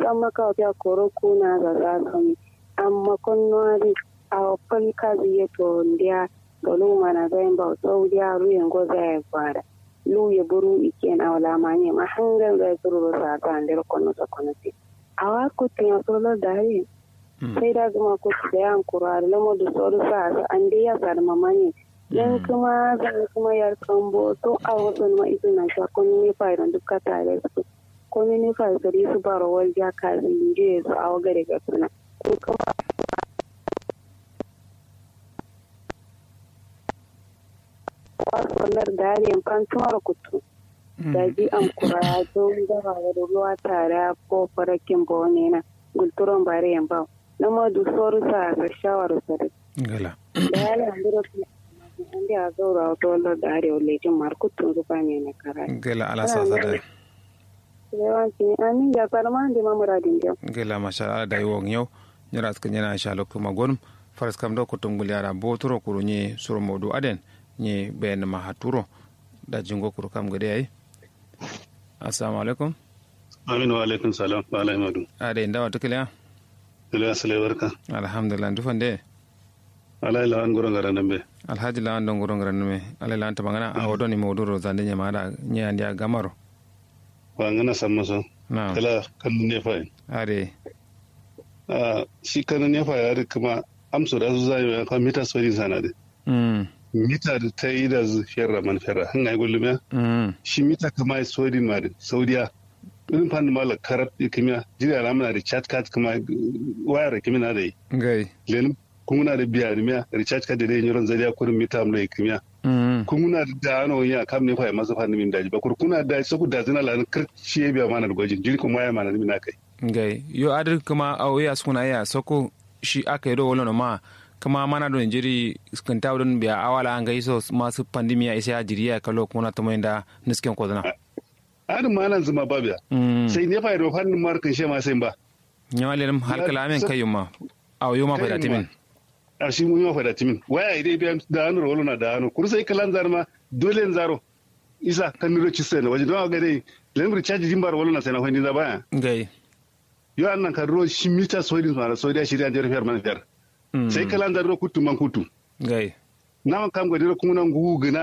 amma ka ta koro kuna ga za kan amma konnoari a fal ka ziye to ndia golu mana zain ba saudiya ruyen goza ya fara lu ya buru iken awla manye ma hangal da suru sa ta ndero kono to kono ti awa ko tiya solo dare sai da zuma ko da yan kurare lamo da soro sa an dai ya sa da mamanye dan kuma zan kuma yar kambo to a wasu ma isu na sha kun ne fa idan duka tare su kun ne fa gari su baro wal ja ka je su a gare ga suna ko kuma wasu dariyan kan tumar kutu da ji an kura don gaba da ruwa tare ko farakin bone na gulturon bariyan ba na madu soru sa ga shawar sare gala da ya landiro andi a zaura wato wallo da arewa lejin markutun zuba ne na kara gala ala sa sa da yawanci amin ya farma da mamuradin jau gala masha Allah da yiwon yau nyara suka nyana sha lokku magon faras kam do kutum gulyara botoro kuru nye suru modu aden nye bayan ma haturo da jingo kuru kam gade yayi assalamu alaikum aminu wa alaikum salam wa alaikum ade inda wata kiliya ila asale barka alhamdulillah dufan de ala ila an gurin garan be alhaji la andon gurin garan me ala la anta magana a wodoni moduro zande nya mara nya andia gamaro wa ngana samma so na kala kan ne fa ade a shi kan ne fa ya kuma amso da su zai ka mita sori sana de mm mita da ta yi da zu ferra man ferra han ai gullume mm shi mita kama sori ma da saudiya irin fan mala karab kimiyya jira ramana da chat card kuma wayar kimiyya da yi gai lenin kuma da biya da miya recharge card da dai yoron zariya kurin mita amla kimiyya mm kuna da ano ya kam ne fa masa fanni min daji bakur kuna da saku da zina lan kar shi biya mana da gwajin jiri kuma ya mana min kai gai yo adir kuma awo ya suna ya soko shi aka yi do wolo ma kuma mana don jiri skanta don biya awala an gai so masu pandemiya isa ya jiri ya kalo kuma to mai da nisken ko dana adin malan zuma ba biya mm sai ne fa da fannin markin she ma sai ba nyawale lam halkala amen kayuma aw yuma fa da timin a shi mun yi fa da timin waya idai biya da hannu rolo na da hannu kur sai kalan zarma dole en zaro isa kan niro ci sai na waje don ga dai len recharge jimbar wolo na sai na hondi da baya gai yo annan kan ro shi mita soidin ma soidia shirya jar fer man fer mm sai kalan zaro kutu man kutu gai na kam ga dira kuma nan gugu gina